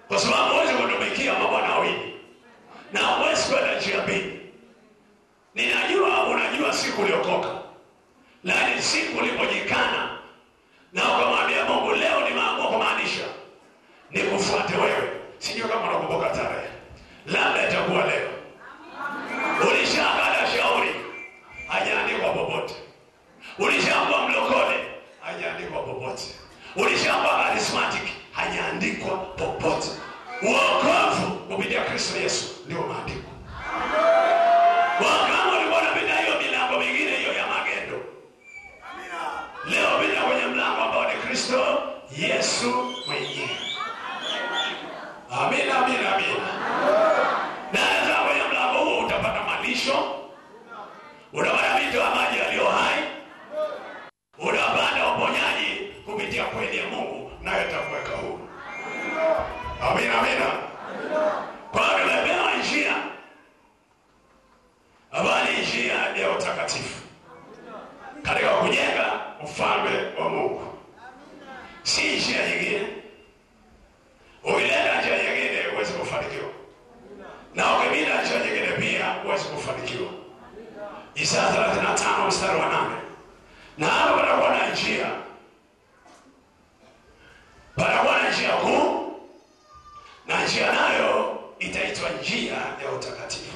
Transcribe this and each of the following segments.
kwa sababu huwezi kutumikia mabwana wawili na huwezi kwenda njia mbili. Ninajua unajua siku uliokoka, lakini siku ulipojikana na ukamwambia Mungu, leo nimeamua kumaanisha nikufuate wewe. Sijui kama unakumbuka tarehe, labda itakuwa leo. Ulishakata shauri, hajaandikwa popote. Ulishakuwa mlokole, hajaandikwa popote. Ulishakuwa charismatic, hajaandikwa popote. Uokovu kupitia Kristo Yesu ndio maandiko. Wakama ulikuwa unapita hiyo milango mingine hiyo ya magendo, leo pita kwenye mlango ambao ni Kristo Yesu mwenyewe. Amina, amina, amina. Naweza kwenye mlango huo utapata malisho, utapata mito ya maji yaliyo hai, utapata uponyaji kupitia kweli ya Mungu, nayo itakuweka huru. Amina, amina. Kwa hiyo tumepewa njia ambayo ni njia ya utakatifu katika kujenga ufalme wa Mungu, si njia nyingine. Ukileta njia nyingine huwezi kufanikiwa, na ukipita njia nyingine pia huwezi kufanikiwa. Isaya 35 mstari wa nane. Na hapo patakuwa na njia, patakuwa na njia kuu, na njia nayo itaitwa njia ya utakatifu.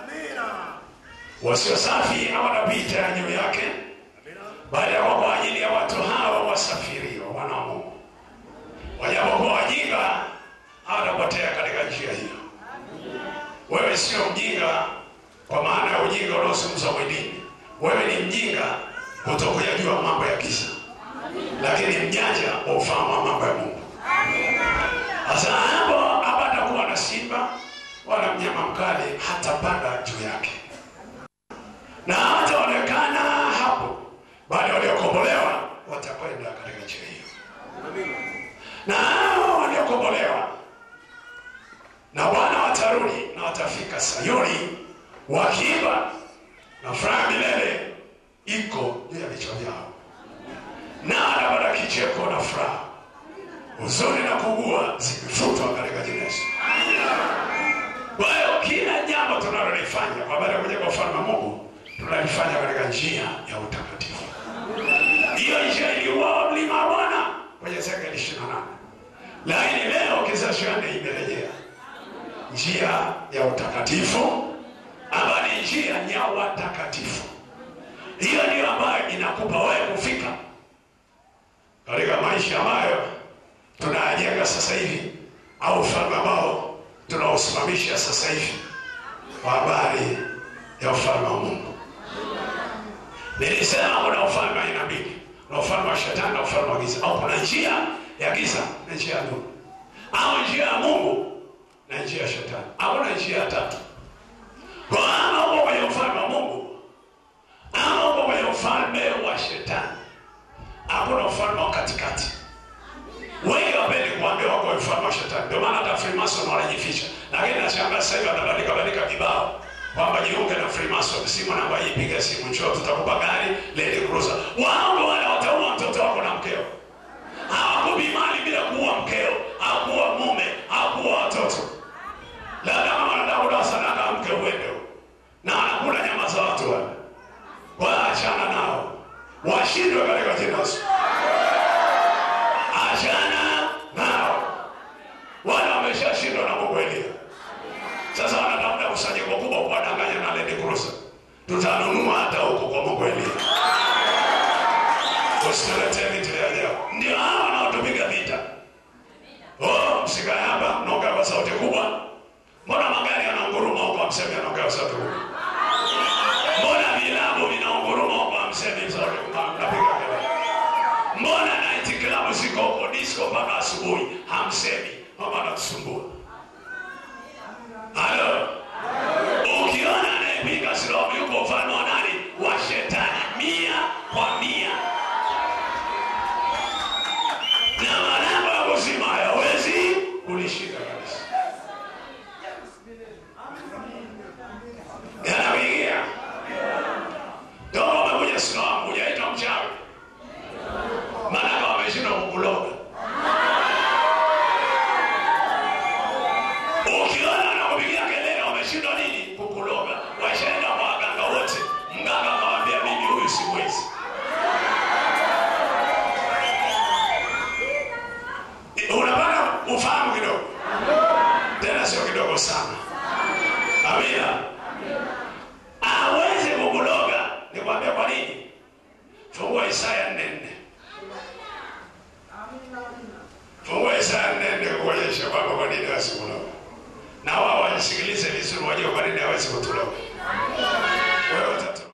Wasio safi hawatapita juu yake, bali yako kwa ajili ya watu hawa wasafirio, wana wa Mungu. Wajapokuwa wajinga hawatapotea katika njia hiyo. Wewe sio mjinga kwa maana ya ujinga unaozungumzwa mwilini. Wewe ni mjinga kutokuyajua mambo ya giza, lakini mjanja wa ufahamu wa mambo ya Mungu. Sasa hapo hapatakuwa na simba wala mnyama mkali hatapanda juu yake, na hataonekana hapo, bali waliokombolewa watakwenda katika njia hiyo, na hao waliokombolewa na Bwana watarudi na watafika Sayuni wakiimba na furaha milele iko juu ya vichwa vyao, na atapata kicheko na furaha, huzuni na kuugua zikifutwa katika jina la Yesu. Kwa hiyo kila jambo tunalolifanya kwa baada ya kuja kwa ufalme wa Mungu tunalifanya katika njia ya utakatifu. Hiyo njia ilikuwa mlima wa Bwana kwenye Ezekieli ishirini na nane, lakini leo kizazi cha nne imerejea njia ya utakatifu ambayo ni njia ya watakatifu. Hiyo ndiyo ambayo inakupa wewe kufika katika maisha ambayo tunayajenga sasa hivi, au ufalme ambao tunausimamisha sasa hivi kwa habari ya ufalme wa Mungu. Nilisema kuna ufalme wa aina mbili, kuna ufalme wa shetani na ufalme wa giza, au kuna njia ya giza na njia ya nuru, au njia ya Mungu na njia ya shetani. Hakuna njia ya tatu. Kwa ama uko kwenye ufalme wa Mungu ama uko kwenye ufalme wa shetani, hakuna ufalme wa katikati. Wengi wapendi kuambia wako kwenye ufalme wa shetani, ndio maana hata Freemason wanajificha. Lakini nashangaa sasa hivi wanabadilika badilika kibao kwamba jiunge na Freemason, simu namba hii, piga simu, njoo tutakupa gari Land Cruiser. Wao ndio wale wataua mtoto wako na mkeo, hawakupi mali bila kuua mkeo au kuua mume au kuua watoto labda kama wanataka kutoa sadaka mke uende na wanakula nyama za watu wale, waachana nao, washindwe katika jina la Yesu. Achana nao, wale wameshashindwa na Mungu Elia. Sasa wanatafuta kusanyiko kubwa kuwadanganya na Land Cruiser, tutanunua hata huko kwa Mungu Elia. Usituletee vitu vya ajabu. Ndio hao wanaotupiga vita. Oh, msikae hapa mnaongea kwa sauti kubwa Mbona magari yanaunguruma huko amsemi anaongea sauti kubwa? Mbona vilabu vinaunguruma huko amsemi sauti kubwa? Mnapiga kelele. Mbona night club ziko huko disco mpaka asubuhi hamsemi? Mama anatusumbua. Halo. Ukiona anayepiga silaha yuko ufalme wa nani? Wa shetani mia kwa mia. Na malango ya kuzima hayawezi kulishinda kabisa. yanaingia ndio wamekuja Islamu, hujaitwa mchawi, maanake wameshindwa kukuloga. Amina. Aweze kukuloga. Nikwambia kwa nini? Fungua Isaya 4:4. Fungua Isaya 4:4 kuonyesha kwamba kwa nini hawezi kuloga. Na wao wasikilize vizuri wajue kwa nini hawezi kutuloga.